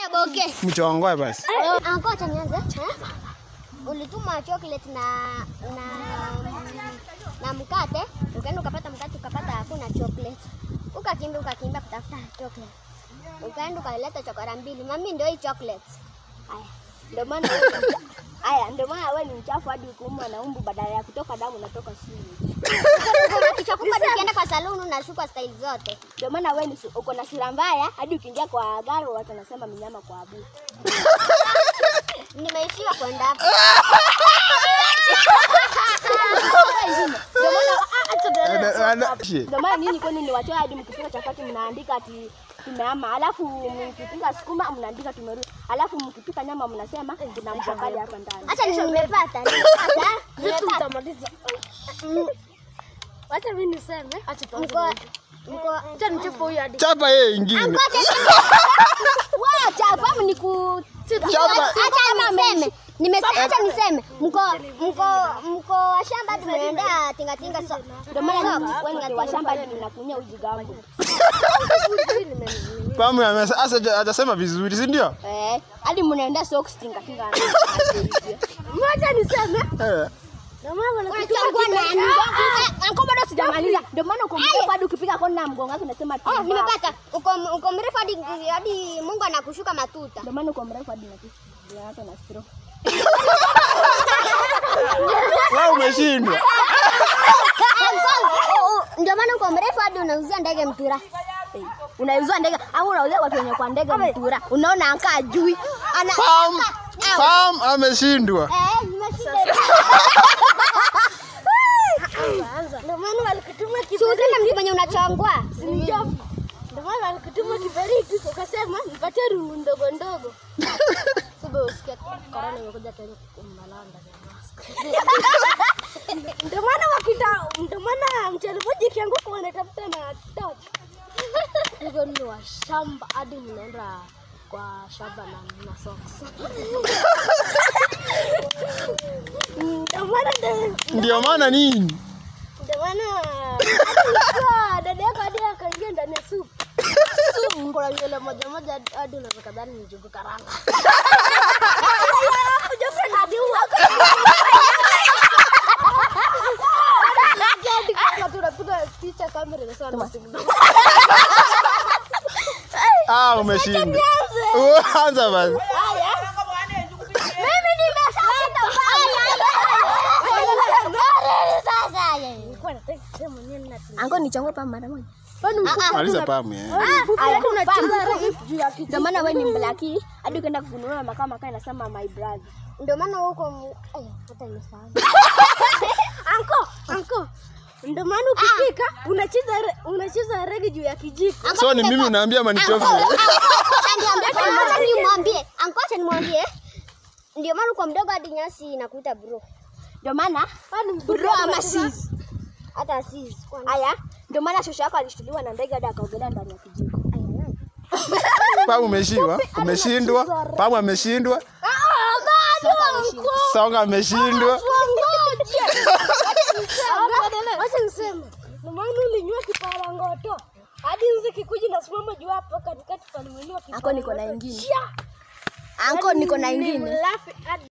Fanya boke. Mchongoe basi. Anko acha nianze. Eh? Ulituma chocolate na na na mkate, ukaenda ukapata mkate ukapata hakuna chocolate. Ukakimbia ukakimbia kutafuta chocolate. Ukaenda ukaleta chokora mbili. Mami ndio hii chocolate. Haya, ndio maana wewe- haya, ndio maana wewe ni mchafu hadi ukiumwa na umbu, badala ya kutoka damu unatoka sumu. Kichakupa tukienda kwa saluni unashuka style zote. Ndio maana wewe ni su- uko na sura mbaya hadi ukiingia kwa gari watu wanasema mnyama kwa abu. Nimeishiwa kwenda hapo. Ndio maana ah, acha tuendelee Ana- soko ana- hapo. shi. Ndio maana nyinyi kwani ni wachoyo hadi mkipika chapati mnaandika ati tumeama, alafu mkipika sukuma mnaandika tumerudi, alafu mkipika nyama mnasema kuna mshakali hapa ndani. Acha ni- nimepata. Nimepata. Nimepata. Tutamaliza. Wacha mimi niseme. Acha Mko mko Acha nichape huyu hadi. Chapa yeye ingine. Wacha hapo ni ku Chapa. Acha niseme. Nimesema acha niseme. Mko mko mko wa shamba tumeenda tinga tinga so. Ndio maana wewe ni wa shamba hadi mnakunyia uji gambo. Pamu amesa asa hajasema vizuri, si ndio? Eh, hadi mnaenda socks tinga tinga. Wacha niseme. Eh. Ndio maana Unachagua nani? Anko bado sijamaliza. Ndio maana uko mrefu hadi ukipika kona na mgongo wako unasema Oh, timba. nimepata. Uko uko mrefu hadi hadi Mungu anakushuka matuta. Ndio maana uko mrefu hadi naki. Ndio hata na stroke. Wewe umeshindwa. Ndio maana uko mrefu hadi unauzia ndege mpira. Eh, Unauzia ndege au unauzia watu wenye kwa ndege mtura. Unaona anka ajui. Ana Pam. Pam ameshindwa. Eh, nimeshinda. Ndio maana walikutuma Si useme mtu mwenye unachongwa. Ndio maana walikutuma kiberiti ukasema nipatie rungu ndogo ndogo. Sababu usikia corona imekuja Kenya kumnalanda ya mask. Ndio maana wakita ndio maana mchele moja ikianguka wanatafuta na torch. Hivyo ndio wa shamba hadi mnaenda kwa shamba na na socks. Ndio maana ndio Ndio maana nini? ndio maana alikuwa dada yako hadi akaingia ndani ya supu. Supu kuna nywele moja moja hadi- hadi unaweza dhani ni njugu karanga. Jogo hadi huwa. Hadi kama tunapiga picha kamera inasema ni signal. Ah, umeshindwa. Anza basi. Haya. Mimi nimeshinda. Sasa yeye. Nilikuwa nataka kusema nini na Ango ni chango pa mara moja. Maliza pamu eh. Ndio maana wewe ni mblaki hadi ukaenda kununua makaa makaa inasema my brother. Ndio maana huko mu- Aya, hata nimesahau. Anko, anko. Ndio maana ukipika unacheza re- unacheza rege juu ya kijiko. So ni mimi unaambia manitofu. Acha nimwambie, ankocha nimwambie. Ndio maana uko mdogo hadi nyasi inakuita bro. Ndio maana Bro ama sis. Hata sis. kwani- haya, ndio maana shosho yako alishtuliwa na ndege hadi akaogelea ndani ya kijiko. Pamu umeshiwa. Umeshindwa. Pamu ameshindwa. Songa ameshindwa. Wacha niseme. Ndio maana ulinywa kiparangoto. Hadi nzi kikuji nasimama juu hapo katikati palimeliwa kiparangoto. Anko niko na ingine. Anko niko na ingine.